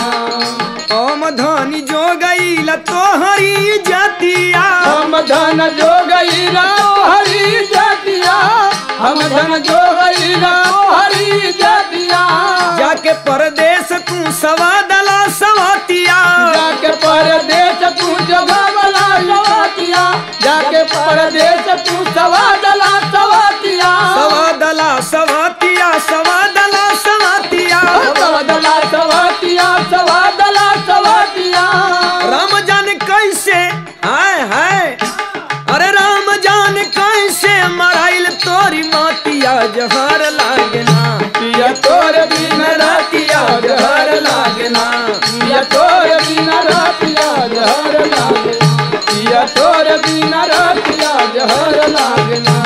ओम धनी जो गईल तोहरी जतिया हम धन जो गई हरी जातिया हम धन जो गई हरी जातिया जाके परदेश तू सवा दला सवातिया जाके परदेश तू जगवला सवातिया जाके परदेश तू सवादला सवातिया सवा दला सवातिया सवा दला सवातिया सवादला सवातिया सवादला सवातिया राम जान कैसे हाय हाय अरे राम जान कैसे मराइल तोरी मातिया जहर लागना पिया तोर बिन रातिया जहर लागना पिया तोर बिन रातिया जहर लागना पिया तोर बिन रातिया जहर लागना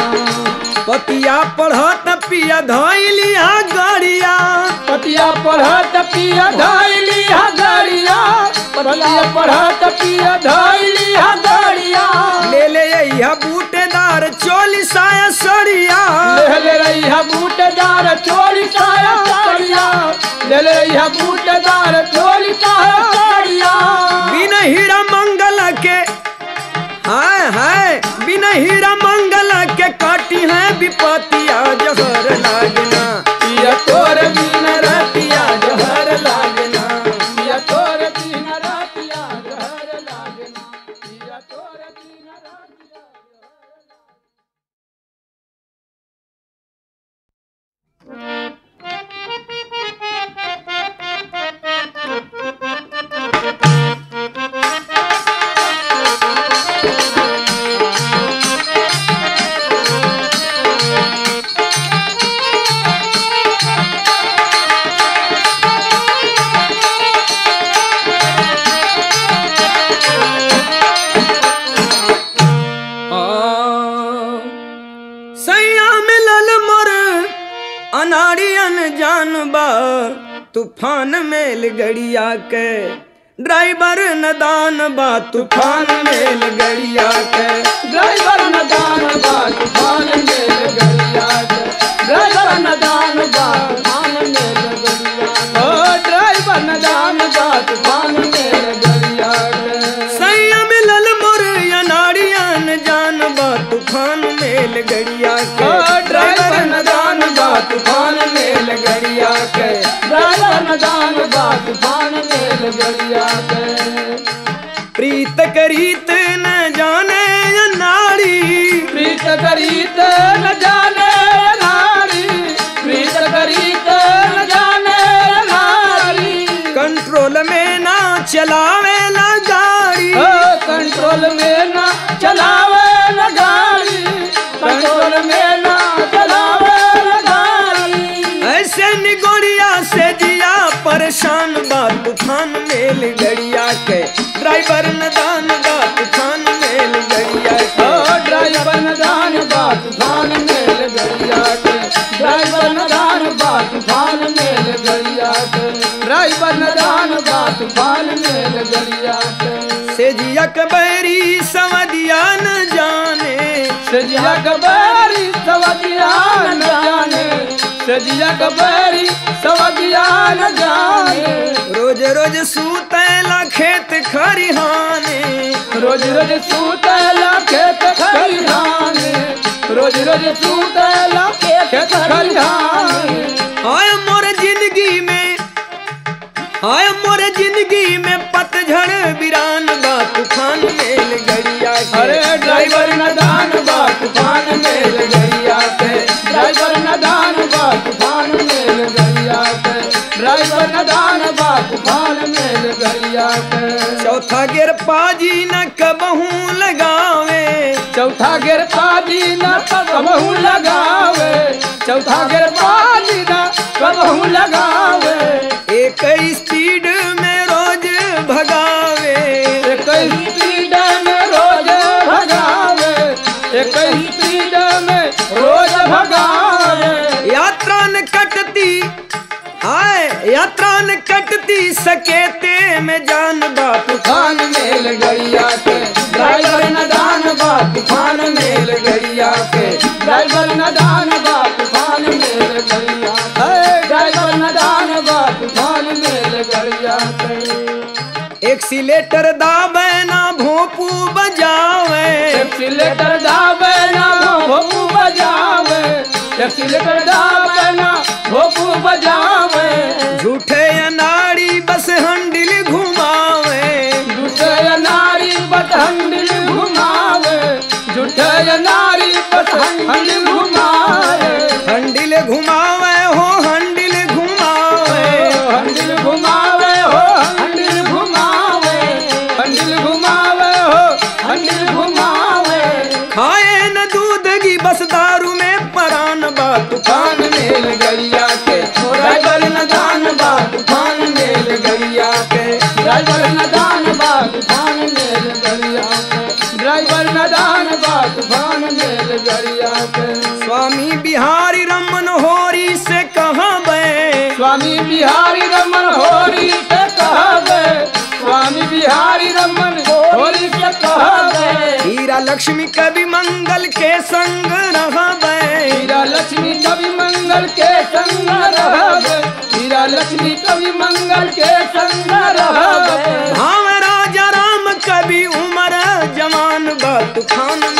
पतिया पढ़त पिया धैलिया गड़िया पतिया पढ़त पिया धैली हा गड़िया पतिया पढ़त पिया धैली हा गड़िया ले ले यह बूटेदार चोली साया सड़िया ले ले रही है बूटेदार चोरी साया साड़िया ले ले रही है बूटेदार चोरी साया साड़िया बिन हीरा मंगल के हाय हाय बिन हीरा मंगल के काटी है विपतिया जहर लागना पिया तोर बिन रतिया जहर लागना पिया तोर बिन रातिया जहर लागना पिया तोर बिन रातिया सैया मिलल मोर अनाड़ियन जान बा तूफान मेल गड़िया के ड्राइवर नदान बा तूफान मेल गड़िया के ड्राइवर न दान बा तूफान मेल गड़िया के ड्राइवर न दान बा तूफान मेल गड़िया के ओ ड्राइवर न दान बा तूफान मेल गड़िया के सैया मिलल मोर अनाड़ियन जान बा तूफान मेल गड़िया के ओ ड्राइवर नदान बा तूफान मेल गड़िया के ड्राइवर न दान बा तूफान मेल गड़िया के प्रीत करीत न जाने अनाड़ी प्रीत करीत न जाने नारी प्रीत करीत न जाने नारी कंट्रोल में ना चलावे ला गाड़ी ओ कंट्रोल में ना चलावे न गाड़ी कंट्रोल में ना चलावे न गाड़ी ऐसे निगोड़िया से जिया परेशान बा तूफान मेल गड़िया के ड्राइवर नदान बा तूफान मेल गड़िया ओ के ड्राइवर न दान बा तूफान मेल गड़िया के ड्राइवर न दान बा तूफान मेल गड़िया के ड्राइवर न दान बा तूफान मेल गड़िया के से जिया कबरी सवदिया न जाने सजिया कबरी सवदिया न जाने सजिया कबरी सवदिया न जाने रोज रोज सूतला खेत खरिहाने रोज रोज सूतला खेत खलिहाने रोज रोज सूतला खेत खलिहाने हाय मोर जिंदगी में हाय मोर जिंदगी में पतझड़ बिरान बा तूफान मेल गड़िया के अरे ड्राइवर न दान बा तूफान मेल गड़िया के ड्राइवर न दान बा तूफान मेल गड़िया के ड्राइवर न दान बा तूफान मेल गड़िया के चौथा गिर पाजी न कबहू लगावे चौथा गिर पाजी न कबहू लगावे चौथा गिर पाजी न कबहू लगावे एक स्पीड में रोज भगावे एक स्पीड में रोज भगावे एक स्पीड में रोज भगावे यात्रा न कटती हाय यात्रा न कटती सकेते में जान बा तूफान मेल गड़िया के ड्राइवर न दान बा तूफान मेल गड़िया के ड्राइवर न दान बा तूफान मेल गड़िया के ड्राइवर न दान बा तूफान मेल गड़िया के एक्सीलेटर दाबे ना भोपू बजावे एक्सीलेटर दाबे ना भोपू बजावे एक्सीलेटर दाबे ना भोपू बजावे झूठे अनाड़ी बस हंडिल घुमावे झूठे नारी बतहंडिल घुमावे झूठे नारी बतहंडिल घुमावे हंडिल घुमावे हो हंडिल घुमावे हंडिल घुमावे हो हंडिल घुमावे हंडिल घुमावे हो हंडिल घुमावे खाए न दूध की बस दारू में परान बा तूफान मेल गड़िया के ड्राइवर न दान बा तूफान मेल गड़िया के ड्राइवर न दान बा तूफान मेल गड़िया के ड्राइवर न दान बा तूफान मेल गड़िया के स्वामी बिहारी रमन होरी से कहाँ बे स्वामी बिहारी रमन होरी से कहा गए स्वामी बिहारी रमन होरी से कहा गए हीरा लक्ष्मी कवि मंगल के संग रहा बे हीरा लक्ष्मी कवि मंगल के संग रह हीरा लक्ष्मी कवि मंगल के संग रह भाव राजा राम कवि उमर जवान बा तूफान